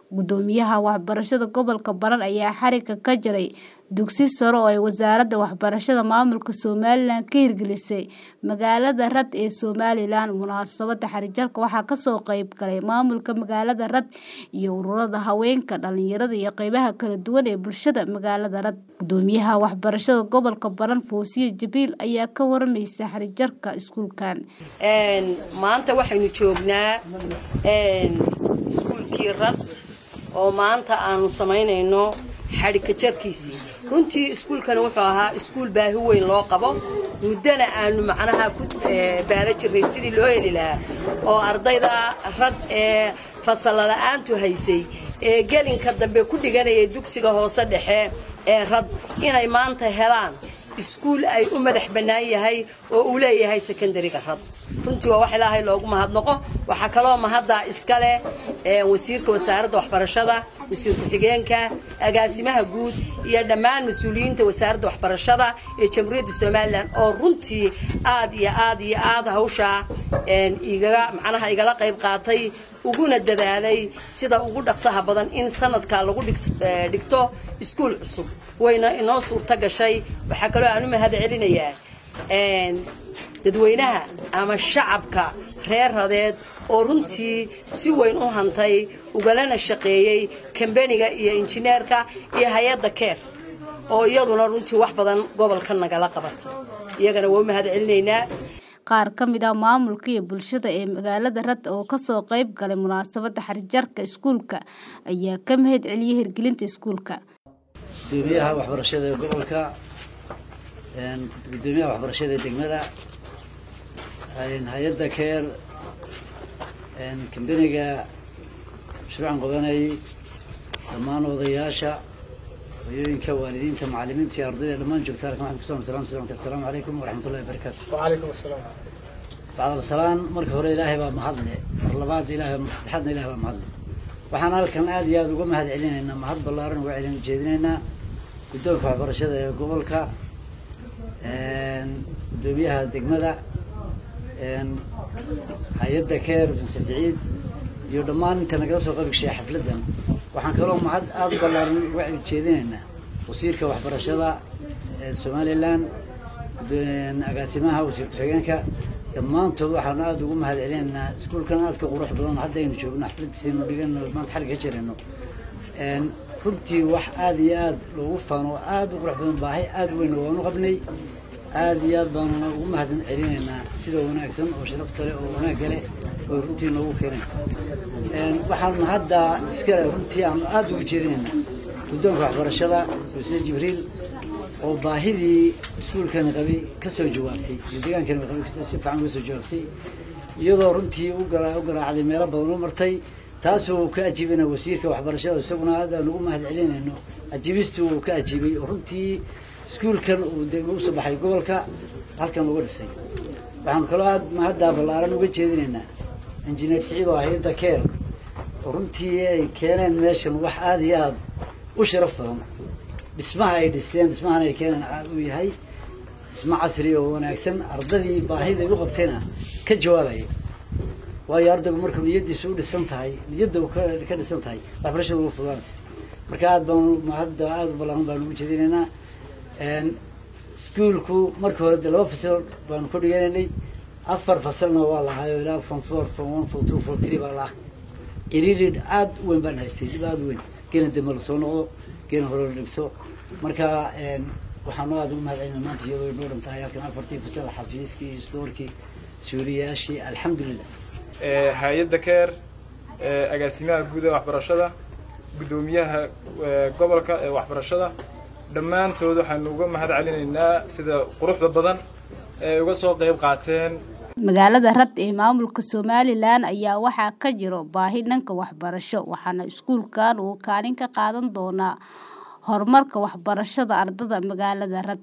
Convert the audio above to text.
Guddoomiyaha waxbarashada gobolka Baran ayaa xarigga ka jaray dugsi sare oo ay Wasaaradda Waxbarashada Maamulka Somalilan ka hirgelisay magaalada Rad ee Somalilan. Munaasabadda xarigjabka waxaa ka soo qayb galay maamulka magaalada Rad iyo ururada haweenka, dhalinyarada iyo qaybaha kala duwan ee bulshada magaalada Rad. Guddoomiyaha waxbarashada gobolka Baran Foosiye Jibriil ayaa ka waramaysay xarigjabka iskuulkan. maanta waxaynu joognaa iskuulkii Rad oo maanta aanu samaynayno xadhigka jarkiisii runtii iskuulkani wuxuu ahaa iskuul baahi weyn loo qabo muddana aanu macnaha ku baala jirnay sidii loo heli lahaa oo ardayda rad ee fasalla la'aantu haysay ee gelinka dambe ku dhiganayay dugsiga hoose dhexe ee rad inay maanta helaan iskuul ay u madax bannaan yahay oo uu leeyahay sekondariga rad runtii waa wax ilaahay loogu mahadnaqo waxaa kaloo mahaddaa iska leh wasiirka wasaaradda waxbarashada wasiir ku-xigeenka agaasimaha guud iyo dhammaan mas-uuliyiinta wasaaradda waxbarashada ee jamhuuriyadda somalilan oo runtii aad iyo aad iyo aad hawshaa igaga macnaha igala qayb qaatay uguna dadaalay sida ugu dhaqsaha badan in sanadkaa lagu dhigto iskuul cusub wayna inoo suurto gashay waxaa kaloo aan u mahad celinayaa dadweynaha ama shacabka reer radeed oo runtii si weyn u hantay ugalana shaqeeyey kambeniga iyo injineerka iyo hay-adda keer oo iyaduna runtii wax badan gobolka nagala qabatay iyagana waa u mahad celinaynaa qaar ka mid ah maamulka iyo bulshada ee magaalada Rad oo ka soo qayb galay munaasabadda xarigjabka iskuulka ayaa ka mahad celiyay hirgelinta iskuulka. gudoomiyaha waxbarashada ee gobolka gudoomiyaha waxbarashada ee degmada hay-adda keer kambeniga mashruucan qodanay dhammaan odayaasha hoyooyinka waalidiinta macalimiinta iyo ardayda dhammaan joogta halkan waxaan kusoo salam salamka assalaamu calaykum waraxmatullahi wabarakaatu وعليكم السلام bacdal salaan marka hore ilaahay baa mahadle mar labaad ilaahay saddexaadna ilaahay baa mahadle waxaan halkan aad iyo aada uga mahad celinaynaa mahad ballaaran uga celin jeedinaynaa guddoonka waxbarashada ee gobolka guddoomiyaha degmada hay-adda keer mr siciid iyo dhammaan inta nagala soo qayb gashay xafladdan waxaan kaloo mahad aada u ballaaran uga jeedinaynaa wasiirka waxbarashada ee somalilan agaasimaha wasiir ku-xigeenka dhammaantood waxaanu aada ugu mahad celinaynaa iskuulkan aadka qurux badan haddaynu joogno xafladiisaynu dhigano maanta xarig ka jirayno runtii wax aada iyo aada loogu faano oo aada u qurux badan baahi aada weyn waanu qabnay aada iyo aad baanuna ugu mahad celinaynaa sida wanaagsan oo sharafta leh oo wanaagga leh oo runtii noogu keenay waxaanu hadda iskale runtii aanu aada ugu jeedinaynaa guddoonka waxbarashada wasiir jibriil oo baahidii iskuulkani qabay ka soo jawaabtay iyo deegaankani qabay si fiican uga soo jawaabtay iyadoo runtii u garaacday meelo badan u martay taasoo ka ajiibana wasiirka waxbarashada isaguna aad aan ugu mahad celinayno ajiibistii uu ka ajiibay oo runtii iskuulkan uu degmo usoo baxay gobolka halkan uga dhisay waxaanu kaloo aad mahaddaa ballaaran uga jeedinaynaa injineer siciid oo hay-adda keer oo runtii ay keeneen meeshan wax aada iyo aada u sharaf badan dhismaha ay dhiseen dhismahana ay keeneen uu yahay dhismo casri oo wanaagsan ardadii baahida ay u qabtayna ka jawaabaya waayo ardaygu markuu niyadiisu u dhisan tahay niyadda uu ka dhisan tahay waxbarashada ugu fudaanaysa marka aad baanu mahadda aada u ballaaran baanu ugu jeedinaynaa iskuulku marka hore de laba fasal baanu ku dhiganaynay afar fasalna waa lahaayo ilaa form four form one form two form three baa laha iririd aada u weyn baan haystay dhib aada u weyn geena dambe lasoo noqdo geena hore la dhigto marka waxaanu aada ugu mahad celinaa maanta iyadoo noo dhan tahay halkan afartii fasal xafiiskii stoorkii suuriyaashii alxamdulilah hay-adda keer agaasimaha guud ee waxbarashada guddoomiyaha gobolka ee waxbarashada dhammaantood waxaanu uga mahad celinaynaa sida quruxda badan ee uga soo qayb qaateen magaalada Rad ee maamulka Somalilan ayaa waxaa ka jiro baahi dhanka waxbarasho waxaana iskuulkan uu kaalin ka qaadan doonaa horumarka waxbarashada ardada magaalada Rad